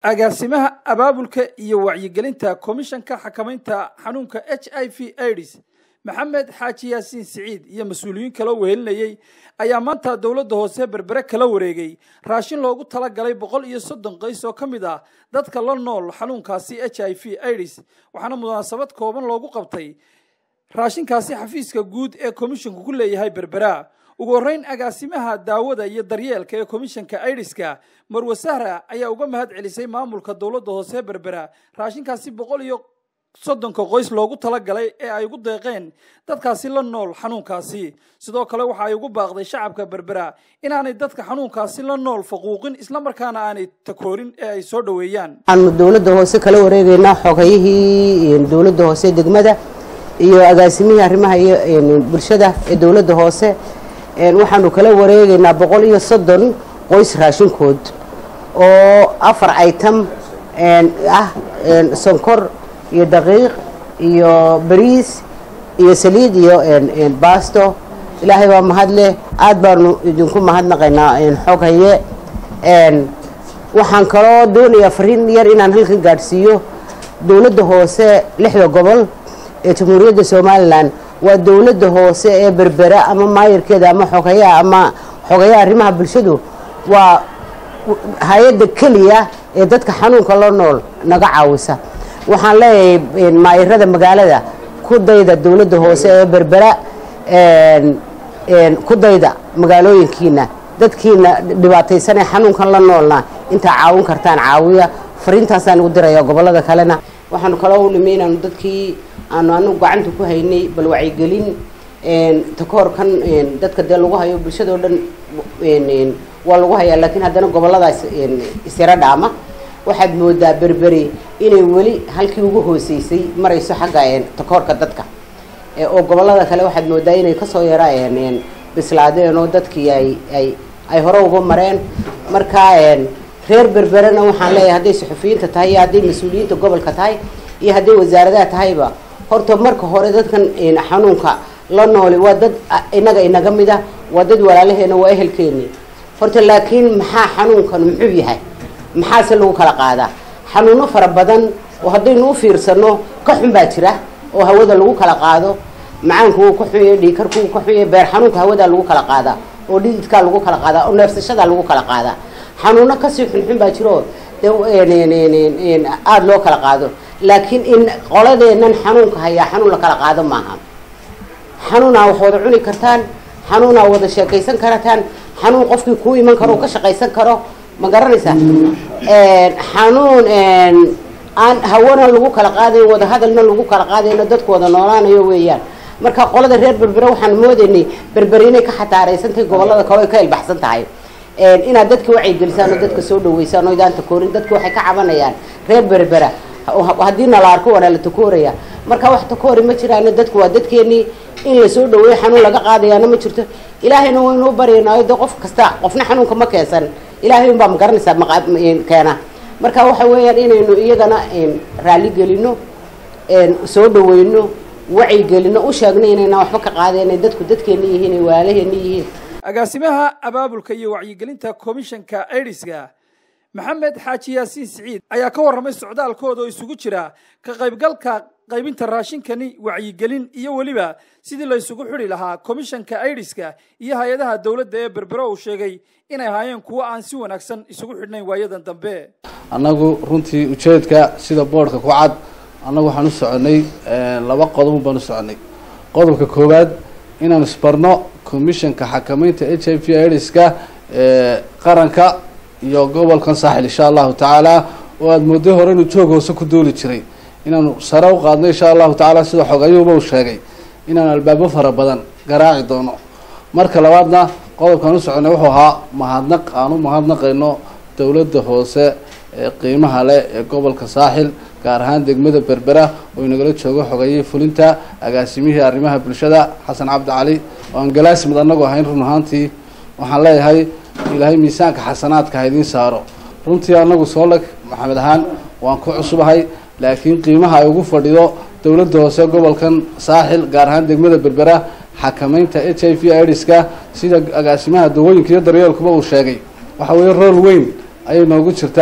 agaasimaha abaabulka iyo wacyigelinta komishanka xakamaynta xanuunka h i v aids maxamed xaaji yaasiin siciid iyo mas-uuliyiin kaloo wehelinayey ayaa maanta dowladda hoose berbere kala wareegay raashin loogu talagalay boqol iyo soddon qays oo ka mid ah dadka la nool xanuunkaasi h i v aids waxaana munaasabad kooban loogu qabtay raashinkaasi xafiiska guud ee komishinku ku leeyahay berbera ugu horreyn agaasimaha daawada iyo daryeelka ee komishanka aidiska marwe sahra ayaa uga mahad celisay maamulka dowladda hoose berbera raashinkaasi boqol iyo soddonka qoys loogu talagalay ee ay ugu deeqeen dadkaasi la nool xanuunkaasi sidoo kale waxa ay ugu baaqday shacabka berbera inaanay dadka xanuunkaasi la nool faquuqin islamarkaana aanay takoorin ee ay soo dhoweeyaan waxaanu dowladda hoose kala wareegeynaa xogayihii dowladda hoose degmada iyo agaasimihii arrimaha iyo bulshada ee dowladda hoose waxaanu kala wareegeynaa boqol iyo soddon qoys raashinkood oo afar item ah sonkor iyo daqiiq iyo bariis iyo saliid iyo baasto ilaahay baa mahad leh aada baanu idinku mahadnaqaynaa xog haye waxaan kaloo doonayaa fariin yar inaan halkan gaadhsiiyo dowladda hoose lixda gobol ee jamhuuriyadda somalilan waa dowladda hoose ee berbera ama maayarkeeda ama xogayaha ama xogayaha arrimaha bulshadu waa hay-adda keliya ee dadka xanuunka la nool naga caawisa waxaan leeyahay maayarada magaalada ku dayda dowladda hoose ee berbera ku dayda magaalooyinkiina dadkiina dhibaataysanee xanuunkan la noolna intaa caawin kartaan caawiya fariintaasaan ugu diraya gobolada kalena waxaanu kaloo u nimi inaanu dadkii aanu anagu gacanta ku haynay bal wacyigelin takoorkan dadka dee lagu hayo bulshadao dhan waa lagu hayaa laakiin haddana goboladaas isira dhaama waxaad moodaa berberi inay weli halkii ugu hooseysay marayso xagga takoorka dadka oo gobolada kale waxaad moodaa inay kasoo yara bislaadeen oo dadkii ay ay ay hore uga mareen marka reer berberena waxaan leeyahay hadday suxufiyiinta tahay iyo hadday mas-uuliyiinta gobolka tahay iyo hadday wasaaradaha tahayba horta marka hore dadkan xanuunka la nooli waa dad inaga inaga mid ah waa dad walaalaheena waa ehelkeeni horta laakiin maxaa xanuunkan muxuu yahay maxaase lagu kala qaadaa xanuuno fara badan oo haddaynu u fiirsano ka xun baa jira oo hawada lagu kala qaado macaanku wuu ka xunyahay dhiikarku wuu ka xunyahay beer xanuunka hawadaa lagu kala qaadaa oo dhididkaa lagu kala qaadaa oo neefsashadaa lagu kala qaadaa xanuuno kasii xunxun baa jiro aada loo kala qaado laakiin in qoladeennan xanuunka hayaa xanuun la kala qaado maaha xanuunaa wax wada cuni kartaan xanuunaa wada sheekaysan kartaan xanuun qofkii kuu iman karo ka shaqaysan karo ma garanaysaa xanuun aan hawana lagu kala qaadayn wada hadalna lagu kala qaadayno dadku wada noolaanayo weeyaan marka qolada reer berbere waxaan moodaynay berberi inay ka xataaraysantahay gobolada kale ay ka ilbaxsan tahay inaad dadka wacyigelisaan oo dadka soo dhaweysaan oo idaan takoorin dadka waxay ka cabanayaan reer berbera haddii nala arko waana la takooraya marka wax takoori ma jiraan dadku waa dadkeenii in lasoo dhaweeyo xanuun laga qaadayaana ma jirto ilaahayna waynu u baryaynaayo de qof kasta qofna xanuunka ma keensan ilaahay unbaa ma garanaysaa keena marka waxa weeyaan inaynu iyagana raali gelino soo dhaweyno wacyigelino u sheegno inaynaan waxba ka qaadeen dadku dadkeena yihiin ay waalaheena yihiin agaasimaha abaabulka iyo wacyigelinta komishanka aidiska maxamed xaaji yaasiin siciid ayaa ka warramay socdaalkooda oo isugu jira ka qaybgalka qaybinta raashinkani wacyigelin iyo weliba sidii la isugu xidhi lahaa komishanka aidiska iyo hay-adaha dowladda ee berbero uu sheegay inay ahaayeen kuwo aan si wanaagsan isugu xidhnayn waayadan dambe annagu runtii ujeedka sida boodhka ku cad annagu waxaan u soconay laba qodob baan u soconay qodobka koowaad inaan isbarno commissionka xakamaynta h i v aidiska ee qaranka iyo gobolkan saaxil insha allahu tacaala oo aada mooday hore inuu joog hoose ku duuli jiray inaanu sare u qaadno insha allahu tacaala sida xogayuuba uu sheegay inaan albaabo fara badan garaaci doono marka labaadna qodobkaan u soconay wuxuu ahaa mahadnaq aan u mahadnaqayno dowladda hoose ee qiimaha leh ee gobolka saaxil gaar ahaan degmada berbera oo inagala joogo xogayihii fulinta agaasimihii arrimaha bulshada xasan cabdi cali oo aan galaasimad annagu ahayn run ahaantii waxaan leeyahay ilaahay miisaanka xasanaadka ha idiin saaro runtii annagu sooleg maxamed ahaan waan ku cusubahay laakiin qiimaha ay ugu fadhido dowladda hoose gobolkan saaxil gaar ahaan degmada berbera xakamaynta h i v idiska sida agaasimaha dawooyinka iyo daryeelkuba uu sheegay waxa weeye rool weyn ayay noogu jirtaa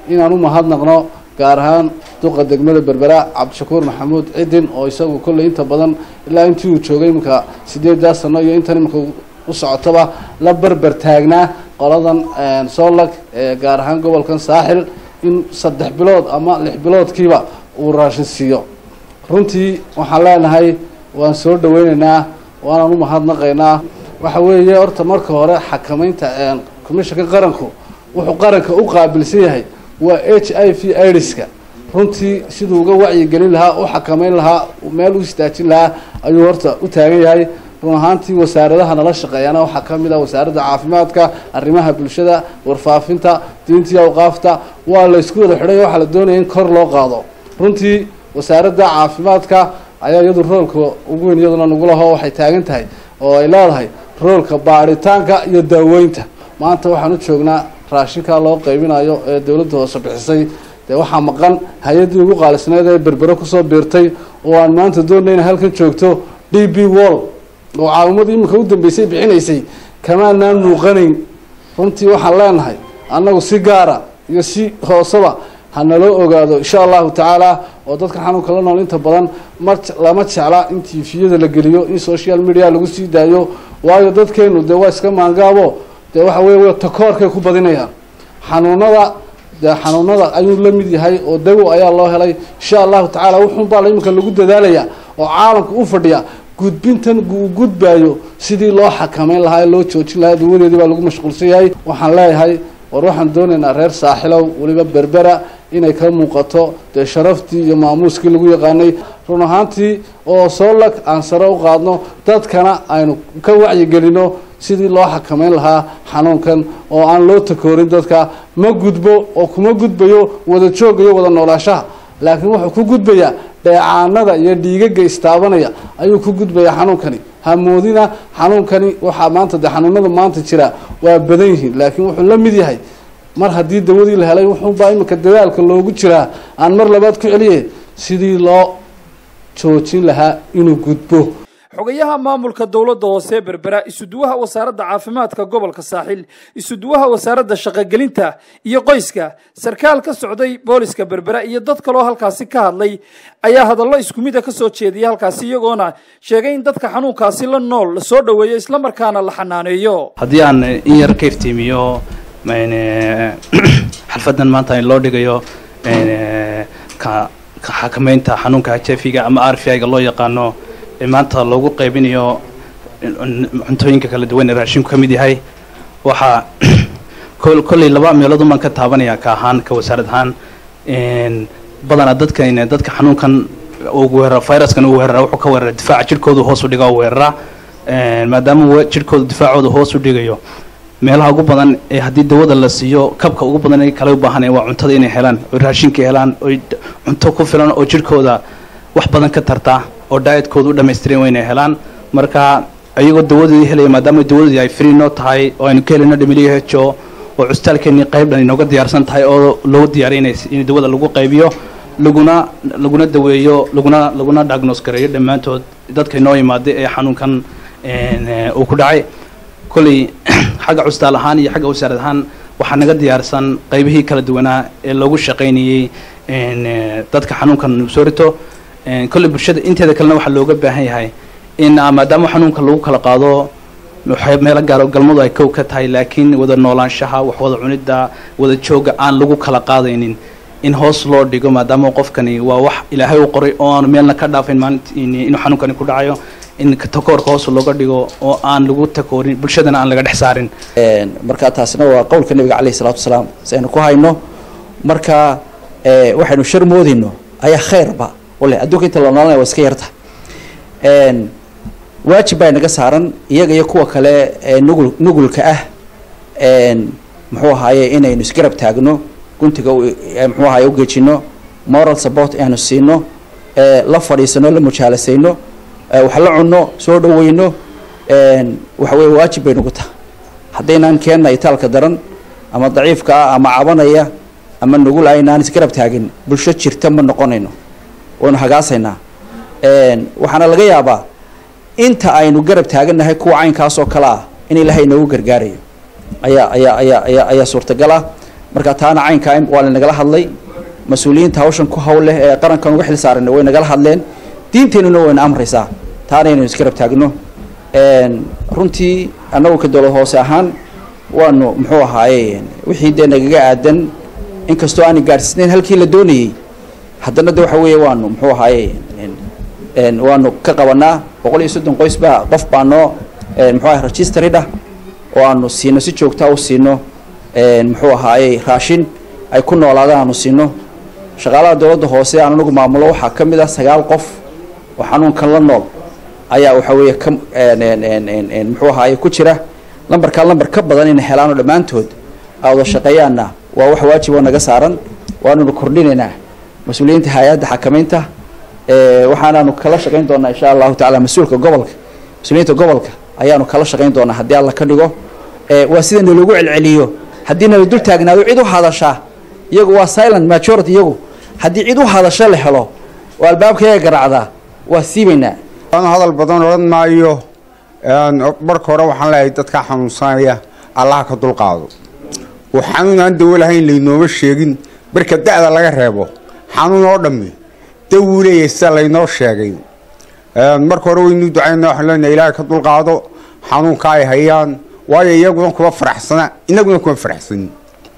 inaan u mahadnaqno gaar ahaan duqa degmada berbera cabdishakuur maxamuud cidin oo isagu kolley inta badan ilaa intii uu joogay iminka sideedaa sano iyo intan iminka u socotaba la berber taagnaa qoladan solag ee gaar ahaan gobolkan saaxil in saddex bilood ama lix biloodkiiba uu raashin siiyo runtii waxaan leenahay waan soo dhaweyneynaa waanaan u mahadnaqaynaa waxa weeye horta marka hore xakamaynta commishanka qaranku wuxuu qaranka u qaabilsan yahay waa h i v idiska runtii siduu uga wacyigelin lahaa u xakamayn lahaa meel u istaajin lahaa ayuu horta u taagan yahay run ahaantii wasaaradaha nala shaqeeyana waxaa ka mid ah wasaaradda caafimaadka arrimaha bulshada warfaafinta diintii awqaafta waa la isku wada xidhay waxaa la doonaya in kor loo qaado runtii wasaaradda caafimaadka ayaa iyadu roolka ugu weyn iyaduna nagulaho waxay taagan tahay oo ay leedahay roolka baaritaanka iyo daaweynta maanta waxaan u joognaa raashinkaa loo qaybinayo ee dowladda hoose bixisay dee waxaa maqan hay-addii ugu qaalisneed ee berbere kusoo biirtay oo aan maanta doonay inay halkan joogto d b wall oo caawimadii iminka u dambeysay bixinaysay kamaanaan muuqanayn runtii waxaan leenahay annagu si gaara iyo si hooseba ha naloo ogaado insha allahu tacaala oo dadka xanuunka la nool inta badan ma lama jecla in tviyada la geliyo in social media lagu sii daayo waayo dadkeenu dee waa iska maangaabo dee waxa weye takoorkay ku badinayaan xanuunada dee xanuunada ayuu la mid yahay oo dawo ayaa loo helay insha allahu tacaala wuxuunbaa iminka lagu dadaalaya oo caalamka u fadhiya gudbintan uu gudbaayo sidii loo xakameyn lahaa ee loo joojin lahaa dawadeedii baa lagu mashquulsan yahay waxaan leeyahay war waxaan doonaynaa reer saaxilow weliba berbera inay ka muuqato dee sharaftii iyo maamuuskii lagu yaqaanay run ahaantii oo soo lag aan sare u qaadno dadkana aynu ka wacyigelino sidii loo xakameyn lahaa xanuunkan oo aan loo takoorin dadka ma gudbo oo kuma gudbayo wada jooga iyo wada noolaashaha laakiin wuxuu ku gudbayaa dheecaanada iyo dhiigaga istaabanaya ayuu ku gudbayaa xanuunkani hamoodina xanuunkani waxaa maanta dee xanuunada maanta jira waa badan yihiin laakiin wuxuu la mid yahay mar haddii dawadii la helay wuxuubaa iminka dadaalka loogu jiraa aan mar labaad ku celiye sidii loo joojin lahaa inuu gudbo xogayaha maamulka dowladda hoose berbera isuduwaha wasaaradda caafimaadka gobolka saaxil isuduwaha wasaaradda shaqogelinta iyo qoyska sarkaal ka socday booliska berbera iyo dad kaloo halkaasi ka hadlay ayaa hadallo isku mida ka soo jeediyay halkaasi iyagoona sheegay in dadka xanuunkaasi la nool la soo dhoweeyo islamarkaana la xanaaneeyo haddii aan in yar ka iftiimiyo xalfadan maanta in loo dhigayo ka ka xakamaynta xanuunka h f ga ama r v i ga loo yaqaano ee maanta loogu qaybinayo cuntooyinka kala duwan ee raashinku ka mid yahay waxaa kolley laba meelood umaan ka taabanaya ka ahaan ka wasaarad ahaan badanaa dadkan dadka xanuunkan ugu weerara viruskan uu weerara wuxuu ka weerara difaaca jirhkoodu hoos u dhiga oo weerara maadaama jirhkoodu difaacooda hoos u dhigayo meelaha ugu badan ee haddii dawada la siiyo kabka ugu badan ay kale u baahanaya waa cuntada inay helaan oy raashinka helaan oy cunto ku filan oo jirhkooda wax badan ka tartaa oo daayatkooda u dhamaystiran waa inay helaan marka iyagoo dawadoodii helaya maadaama dawadoodii ay free noo tahay oo aynu ka helayno w h o oo custaalkeenii qayb dhan inooga diyaarsan tahay oo loo diyaariyay in dawada lagu qaybiyo laguna laguna daweeyo laguna laguna diagnose gareeyo dhammaantood dadka inoo yimaada ee xanuunkan uu ku dhacay kolley xagga custaal ahaan iyo xagga wasaarad ahaan waxaa naga diyaarsan qaybihii kala duwanaa ee loogu shaqaynayey dadka xanuunkan soo rito kolley bulshada inteeda kalena waxaa looga baahan yahay in maadaama xanuunka lagu kala qaado meelo gaaro galmadu ay kow ka tahay laakiin wada noolaanshaha wax wada cunidda wada jooga aan lagu kala qaadaynin in hoos loo dhigo maadaama qofkani waa wax ilaahay u qoray oo aan meelna ka dhaafayn maalinta inuu xanuunkani ku dhacayo in takoorka hoos looga dhigo oo aan lagu takoorin bulshadana aan laga dhex saarin marka taasina waa qowlka nabiga caleyhi salaatu wasalaam si aynu ku hayno marka waxaynu shar moodayno ayaa khayrba wale adduunka inta la noolanaya waa iska yarta waajib baa naga saaran iyaga iyo kuwa kale ee nugul nugulka ah muxuu ahaaye inaynu isgarab taagno guntiga muxuu ahaye ugeejino moral support aynu siino la fadhiisano la mujaalasayno wax la cunno soo dhaweyno waxa weye waajib bay nagu tahay haddaynaan keenna itaalka daran ama daciifka ah ama cabanaya ama nugul aynaan isgarab taagin bulsho jirta ma noqonayno waynu hagaasaynaa waxaana laga yaabaa inta aynu garab taagannahay kuwa caynkaas oo kale ah in ilaahay inoogu gargaarayo ayaa ayaa ayaa ayaa ayaa suurtagal ah marka taana caynkaa waa lanagala hadlay mas-uuliyiinta hawshan ku hawl leh ee qarankan uga xil saaran way nagala hadleen diinteenuna wayna amraysaa taana inaynu isgarab taagno runtii annagu ka dowlad hoose ahaan waanu muxuu ahaaye wixii dee nagaga aadan inkastoo aanay gaadhsiisnayn halkii la doonayey haddana de waxa weeye waanu muxuu ahaaye waanu ka qabanaa boqol iyo soddon qoys baa qof baa noo muxuu ahay registeridha oo aanu siino si joogtaa u siino muxuu ahaaye raashin ay ku noolaadaan aanu siino shaqaalaha dowladda hoose aan anagu maamulo waxaa ka mid ah sagaal qof oo xanuunkan la nool ayaa waxa weeye ka muxuu ahaaye ku jira lambarkaa lambar ka badan inay helaanoo dhammaantood awada shaqeeyaanna waa wax waajib oo naga saaran waanunu kordhinaynaa mas-uuliyiinta hay-adda xakamaynta waxaanaanu kala shaqayn doonaa insha allahu tacala mas-uulka gobolka mas-uuliyiinta gobolka ayaanu kala shaqayn doonaa haddii alla ka dhigo waa sida nalagu celceliyo haddii nala dul taagnaado cid u hadashaa iyagu waa silent majority iyagu haddii cid u hadasho la helo oo albaabkayaga garaacdaa waa siibaynaa hadal badan odhan maayo marka hore waxaan leeyahay dadka xanuunsanaya allaha ka dulqaado oo xanuun aan dawo lahayn laynooma sheegin marka da-da laga reebo xanuun oo dhammi dawuu leeyahay sida laynoo sheegay marka hore waynu ducayna waxaan leenahay ilaahay ka dulqaado xanuunka ay hayaan waayo iyaguna kuma faraxsana inaguna kuma faraxsanin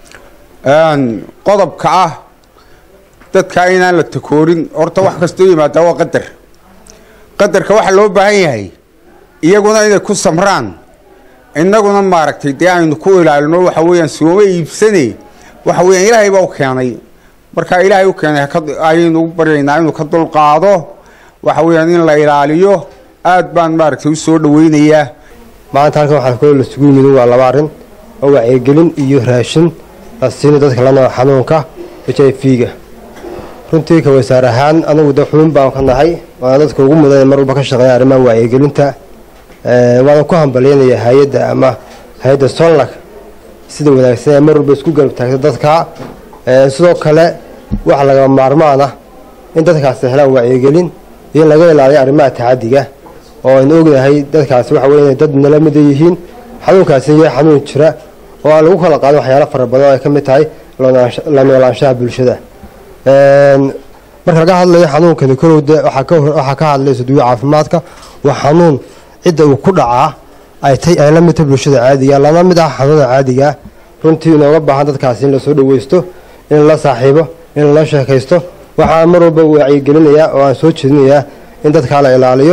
qodobka ah dadka inaan la takoorin horta wax kastoo yimaadaa waa qadar qadarka waxaa loo baahan yahay iyaguna inay ku samraan inaguna maaragtay dee aynu ku ilaalino waxa weeyaan sooma iibsane waxa weeyaan ilaahay baa u keenay markaa ilaahay u keenay ayaynu u baryaynaa inuu ka dulqaado waxa weeyaan in la ilaaliyo aad baan maaragtay usoo dhaweynayaa maanta halkan waxaa kaloo la sugu yimid waa laba arrin oo wacyigelin iyo raashin la siino dadka la nool xanuunka h i v-ga runtii ka wasaar ahaan anagu de xubin baan ka nahay waana dadka ugu mudan mar walba ka shaqeeya arrimaha wacyigelinta waana ku hambalyaynaya hay-adda ama hay-adda sonlak sida wanaagsan ee mar walba isku garab taagta dadka sidoo kale waxa lagama maarmaan ah in dadkaasi helaan wacyigelin iyo in laga ilaaliyo arrimaha tacadiga oo aynu ognahay dadkaasi waxa wey inay dad nala mida yihiin xanuunkaasi iyo xanuun jira oo aan lagu kala qaadin waxyaalo fara badan oo ay ka mid tahay la noolaanshaha bulshada marka laga hadlayo xanuunkani korowda waxaa ka hadlaysa duwiya caafimaadka waa xanuun cidda uu ku dhacaa ay ay la midta bulshada caadiga lana mid ah xanuuna caadiga runtii inooga baahan dadkaasi in lasoo dhaweysto in la saaxiibo in lala sheekaysto waxaan mar walba wacyigelinayaa oo aan soo jeedinayaa in dadkaa la ilaaliyo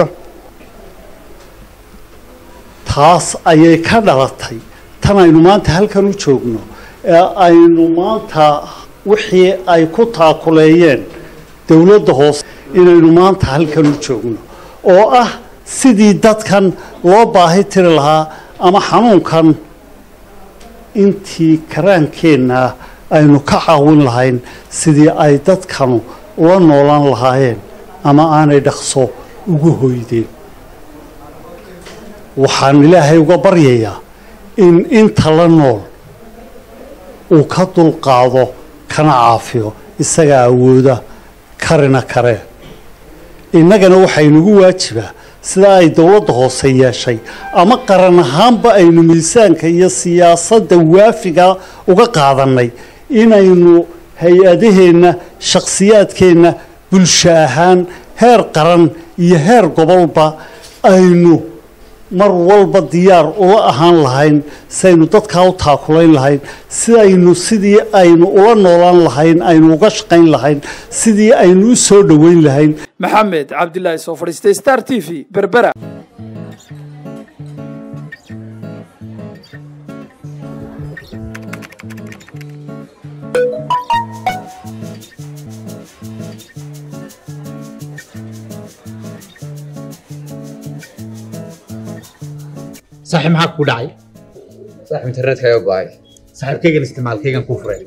taas ayay ka dhalatay tan aynu maanta halkan u joogno ee aynu maanta wixii ay ku taakuleeyeen dowladda hoose inaynu maanta halkan u joogno oo ah sidii dadkan loo baahi tiri lahaa ama xanuunkan intii karaankeenna aynu ka caawin lahayn sidii ay dadkanu ula noolaan lahaayeen ama aanay dhaqso ugu hoydeen waxaan ilaahay uga baryayaa in inta la nool uu ka dulqaado kana caafiyo isagaa awooda karina karee innagana waxaynugu waajibaa sida ay dowladda hoose yeeshay ama qaran ahaanba aynu miisaanka iyo siyaasadda waafiga uga qaadannay inaynu hay-adaheenna shakhsiyaadkeenna bulsho ahaan heer qaran iyo heer gobolba aynu mar walba diyaar ula ahaan lahayn siaynu dadkaa u taakulayn lahayn sidaynu sidii aynu ula noolaan lahayn aynu uga shaqayn lahayn sidii aynu u soo dhoweyn lahayn maxamed cabdilaahi soo fadhiistay star t v berbera saaxiib maxaa kugu dhacay saaxiib internetka ayaa go-ay saaxiibkaygan isticmaalkaygan kuu furay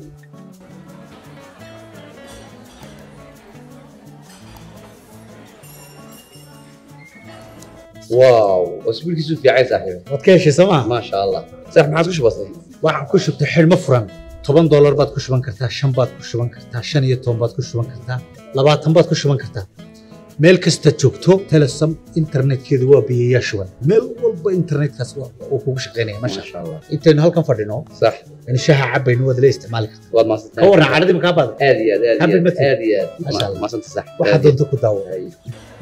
wow wasbiilkiisu fiicay saaxiib waad ka heshay soo maa maasha allah saaxiib maxaad ku shubatay waxaan ku shubtay xidhmo furan toban doolar baad ku shuban kartaa shan baad ku shuban kartaa shan iyo toban baad ku shuban kartaa labaatan baad ku shuban kartaa meel kasta joogto telesom internetkeedu waa biyayaa shuban meel walba internetkaas waa- uu kugu shaqaynaya masha ما شاء الله intaynu halkan fadhino صح in shaha cabaynu waad la isticmaali kartaa والله ما صدقت ka warran cadhadii makaa badan هذه هذه حبيت هذه مثل. هذه ما شاء الله. ما صدقت صح waxaad doonto ku daawo أي.